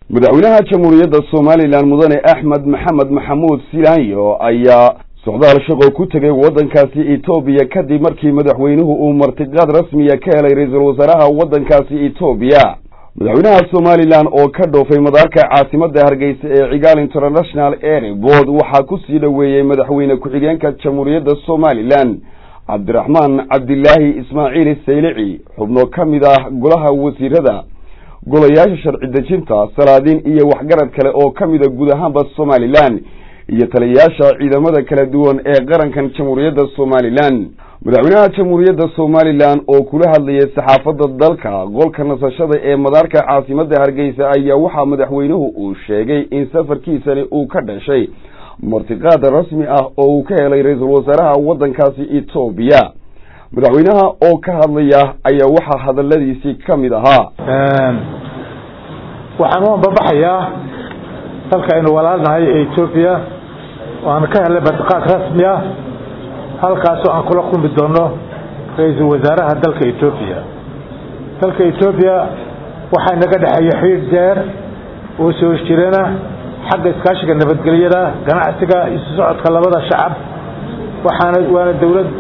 madaxweynaha jamhuuriyadda somalilan mudane axmed maxamed maxamuud silaanyo ayaa socdaal shaqo ku tegay waddankaasi etoobiya kadib markii madaxweynuhu uu martiqaad rasmiya ka helay ra-iisul wasaaraha waddankaasi etoobiya madaxweynaha somalilan oo ka dhoofay madaarka caasimadda hargeysa ee cigaal international airport waxaa ku sii dhoweeyey madaxweyne ku-xigeenka jamhuuriyadda somalilan cabdiraxmaan cabdilaahi ismaaciil saylici xubno ka mid ah golaha wasiirada golayaasha sharci dejinta salaadiin iyo waxgarad kale oo ka mida guud ahaanba somalilan iyo taliyayaasha ciidamada kala duwan ee qarankan jamhuuriyadda somalilan madaxweynaha jamhuuriyadda somalilan oo kula hadlayay saxaafadda dalka qolka nasashada ee madaarka caasimadda hargeysa ayaa waxaa madaxweynuhu uu sheegay in safarkiisani uu ka dhashay martiqaad rasmi ah oo uu ka helay ra-iisul wasaaraha waddankaasi etoobiya madaxweynaha oo ka hadlaya ayaa waxaa hadaladiisii ka mid ahaa waxaan u ambabaxayaa dalka aynu walaalnahay ee etoobiya waana ka helay martiqaad rasmi ah halkaasoo aan kula kulmi doono ra-iisul wasaaraha dalka etoobiya dalka etoobiya waxaa inaga dhexeeya xidhiir deer oo soo jirana xagga iskaashiga nabadgelyada ganacsiga isu socodka labada shacab waxaana waana dawlad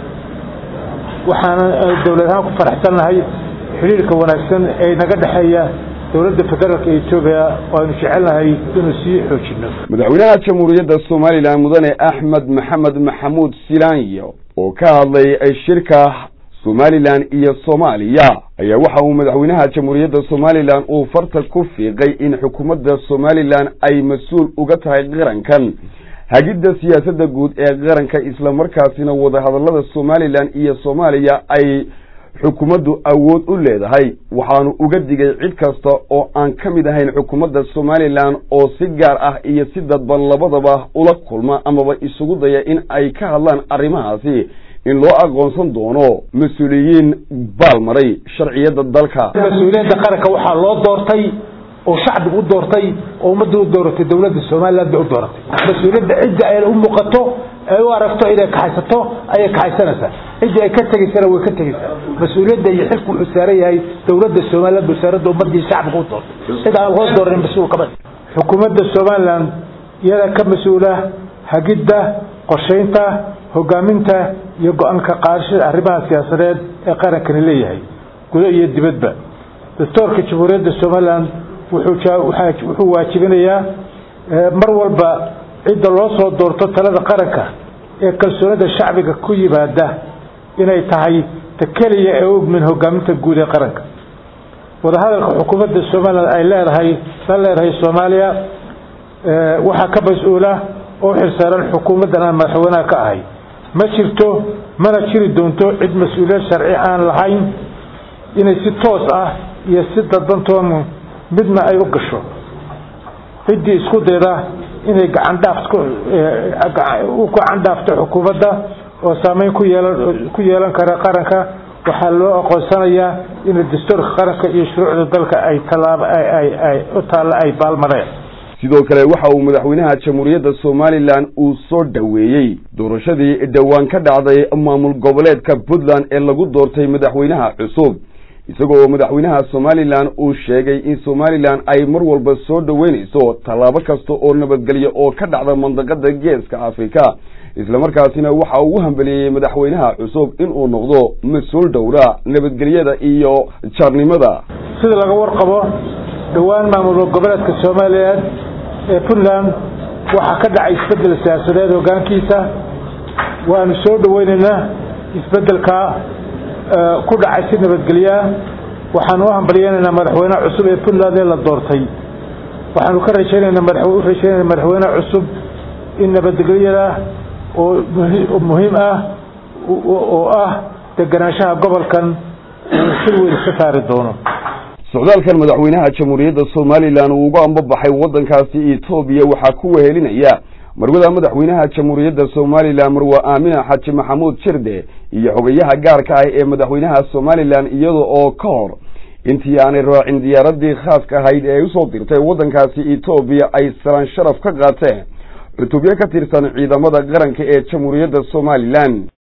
waxaana dawlad ahaan ku faraxsannahay xidhiirka wanaagsan ee naga dhexeeya dowladda federaalka etoobiya waanu jecelnahay inuu sii xoojino madaxweynaha jamhuuriyadda somalilan mudane axmed maxamed maxamuud silaanyo oo ka hadlay shirka somalilan iyo soomaaliya ayaa waxa uu madaxweynaha jamhuuriyadda somalilan uu farta ku fiiqay in xukuumadda somalilan ay mas-uul uga tahay qarankan hagidda siyaasadda guud ee qaranka islamarkaasina wadahadallada somalilan iyo soomaaliya ay xukuumaddu awood u leedahay waxaanu uga digay cid kasta oo aan ka mid ahayn xukuumadda somalilan oo si gaar ah iyo si dadban labadaba ula kulma amaba isugu daya in ay ka hadlaan arrimahaasi in loo aqoonsan doono mas-uuliyiin baalmaray sharciyadda dalka mas-uuliyadda qaranka waxaa loo doortay oo shacbigu u doortay oo ummadda u dooratay dowladda somalilan bay u dooratay mas-uuliyadda cidda ay u muuqato ay u aragto inay kaxaysato ayay kaxaysanaysaa cidda ay ka tegaysana way ka tegaysaa mas-uuliyadda iyo xilku wuxuu saaran yahay dowladda somalilan wasaaradda ummadii shacbiga u doortay cid aan loo dooranin mas-uul kama xukuumadda somalilan iyada ka mas-uula hagidda qorshaynta hogaaminta iyo go-aanka qaadashada arrimaha siyaasadeed ee qarankani leeyahay gudo iyo dibadba dastoorka jamhuuriyadda somalilan wuxuu waajibinayaa mar walba cidda loo soo doorto talada qaranka ee kalsoonida shacbiga ku yimaada inay tahay ta keliya ee u ogmin hogaaminta guud ee qaranka wadahadalka xukuumadda somalilan ay leedahay la leedahay soomaaliya waxaa ka mas-uula oo xilsaaran xukuumaddan aan madaxweynaha ka ahay ma jirto mana jiri doonto cid mas-uuliyad sharci aan lahayn inay si toos ah iyo si dadbantoon midna ay u gasho ciddii isku dayda inay gacandhaaf u gacan dhaafto xukuumadda oo saameyn ku yeelan ku yeelan kara qaranka waxaa loo aqoonsanayaa in dastuurka qaranka iyo shuruucda dalka ay tallaab ay u taalla ay baalmareen sidoo kale waxa uu madaxweynaha jamhuuriyadda somalilan uu soo dhoweeyey doorashadii dhowaan ka dhacday maamul goboleedka puntland ee lagu doortay madaxweynaha cusub isagoo madaxweynaha somalilan uu sheegay in somalilan ay mar walba soo dhoweynayso tallaabo kasta oo nabadgelyo oo ka dhacda mandaqada geeska afrika islamarkaasina waxa uu u hambeliyeyey madaxweynaha cusub inuu noqdo mas-uul dhowra nabadgelyada iyo jaarnimada sida laga warqabo dhowaan maamul goboleedka soomaaliyeed ee puntland waxaa ka dhacay isbedel siyaasadeed hogaankiisa waanu soo dhoweynaynaa isbedelka ku dhacay si nabadgelyaa waxaanu u hambalyeynaynaa madaxweyneha cusub ee puntland ee la doortay waxaanu ka rajaynanaa u rajaynayna madaxweyneha cusub in nabadgelyada oo muhiim ah oo ah deganaanshaha gobolkan uu si weyn iska saari doono socdaalkan madaxweynaha jamhuuriyadda somalilan uu uga ambabaxay waddankaasi etoobiya waxaa ku wehelinaya marwada madaxweynaha jamhuuriyadda somalilan marwa aamina xaji maxamuud jirde iyo xogayaha gaarka ah ee madaxweynaha somalilan iyada oo ka hor intii aanay raacin diyaaradii khaaska ahayd ee ay usoo dirtay waddankaasi etoobiya ay salaan sharaf ka qaateen cutubyo ka tirsan ciidamada qaranka ee jamhuuriyadda somalilan